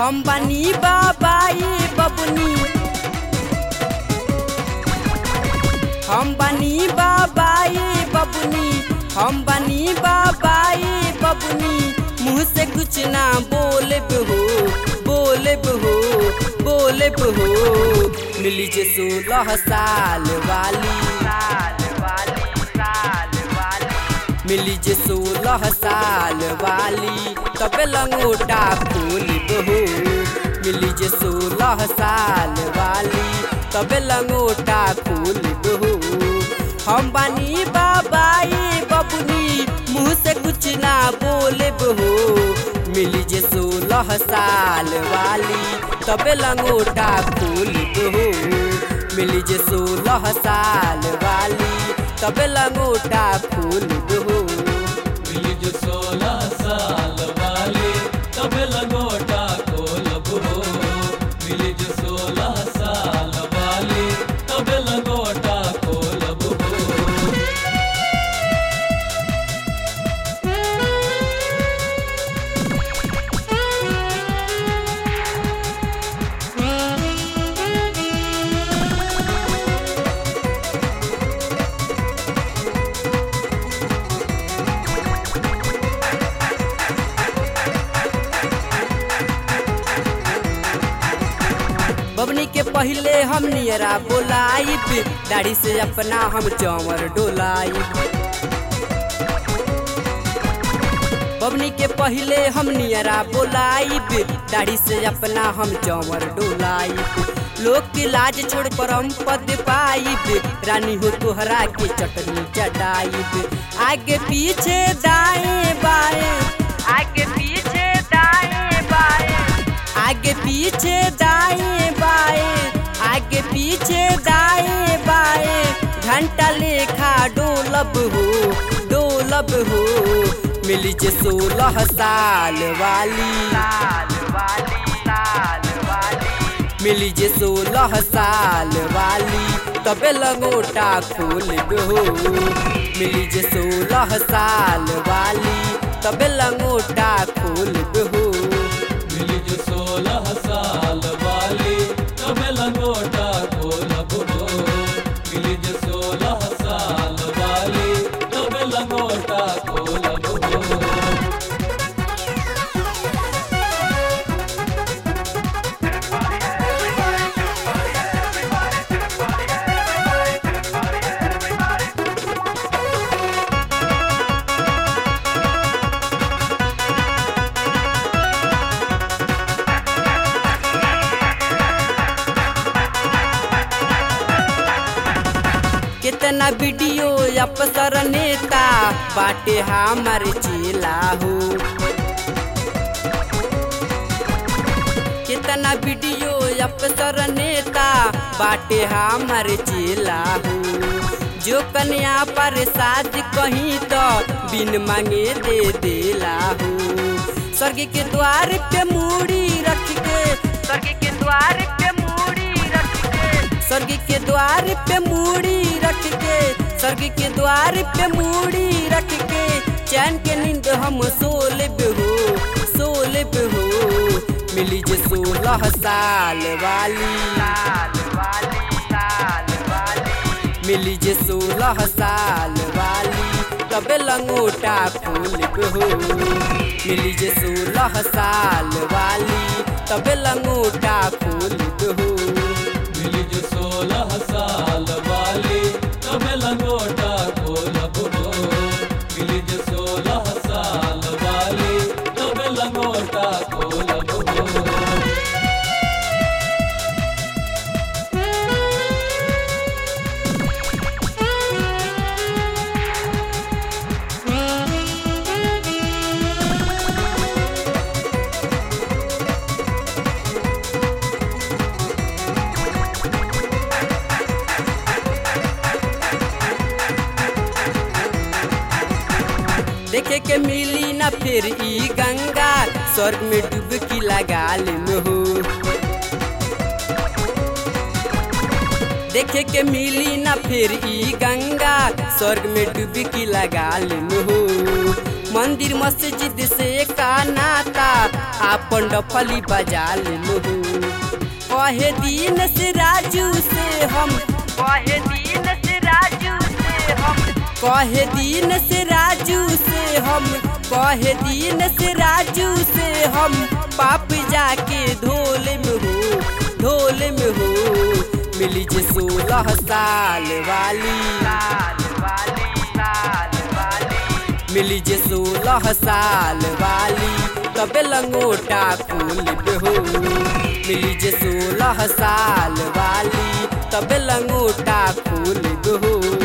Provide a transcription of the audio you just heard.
हम बनी बाबाई बबनी हम बनी बाबाई बबनी हम बनी बाबाई बबनी मुँह से कुछ ना बोले हो बोले हो बोले हो मिली जे सोलह साल वाली मिली जे सोलह साल वाली तबे लंगोटा फूल बहू मिली जे सोलह साल वाली तबे लंगोटा फूल बहू हम बानी बाबाई बबुनी मुँह से कुछ ना बोले बहू मिली जे सोलह साल वाली तबे लंगोटा फूल बहू मिली जे सोलह साल वाली तबे लंगोटा फूल बहू मिली जो सोलह साल वाली तबे लंगोटा खोलब हो मिली जो सोलह साल वाली तबे लंगोटा खोलब हो बबनी के पहले हम नियरा बोलाइब दाढ़ी से अपना हम चौवर डोलाइब बबनी के पहले हम नियरा बोलाइब दाढ़ी से अपना हम चौवर डोलाइब लोग के लाज छोड़ पर हम पद पाइब रानी हो तोहरा के चटनी चटाइब आगे पीछे दाएं बाएं आगे पीछे दाएं बाएं आगे पीछे दाएं बाएं आगे पीछे दाएं बाएं घंटा लेखा डोलब हो डोलब हो मिली जे सोलह साल वाली मिली जे सोलह साल वाली तबे लंगोटा खोल हो मिली जे सोलह साल वाली तबे लंगोटा खोल हो मिली जो सोलह साल वाली तबे लंगोटा खोलब हो मिली जो सोलह साल वाली तबे लंगोटा खोलब हो कितना वीडियो अफसर नेता बाटे हमार चेला हो कितना वीडियो अफसर नेता बाटे हमार चेला हो जो कन्या पर साज कहीं तो बिन मांगे दे देला हो स्वर्ग के द्वार पे मूड़ी रख के स्वर्ग के द्वार पे मूड़ी रख के स्वर्ग के द्वार पे मूड़ी रख के स्वर्ग के द्वार पे मूड़ी रख के चैन के नींद हम सोलब हो सोलब हो मिली जे सोलह साल वाली मिली जे सोलह साल वाली तबे लंगोटा फूल हो मिली जे सोलह साल वाली तबे लंगोटा फूल हो मिली जो सोलह साल वाली तबे लंगोटा खोलब हो मिली जो सोलह साल वाली तबे लंगोटा खोलब हो देखे के मिली न फिर ई गंगा स्वर्ग में डुबकी लगा लेम हो देखे के मिली न फिर ई गंगा स्वर्ग में डुबकी लगा लेम हो मंदिर मस्जिद से का नाता आपन डफली बजा लेलू कहे दिन से राजू से हम कहे दिन से राजू से हम कहे दिन से राजू से हम कहे दिन से राजू से हम पाप जाके ढोल में हो ढोल में हो मिली जे सोलह साल वाली साल वाली साल वाली मिली जे सोलह साल वाली तबे लंगोटा फूल हो मिली जे सोलह साल वाली तबे लंगोटा फूल हो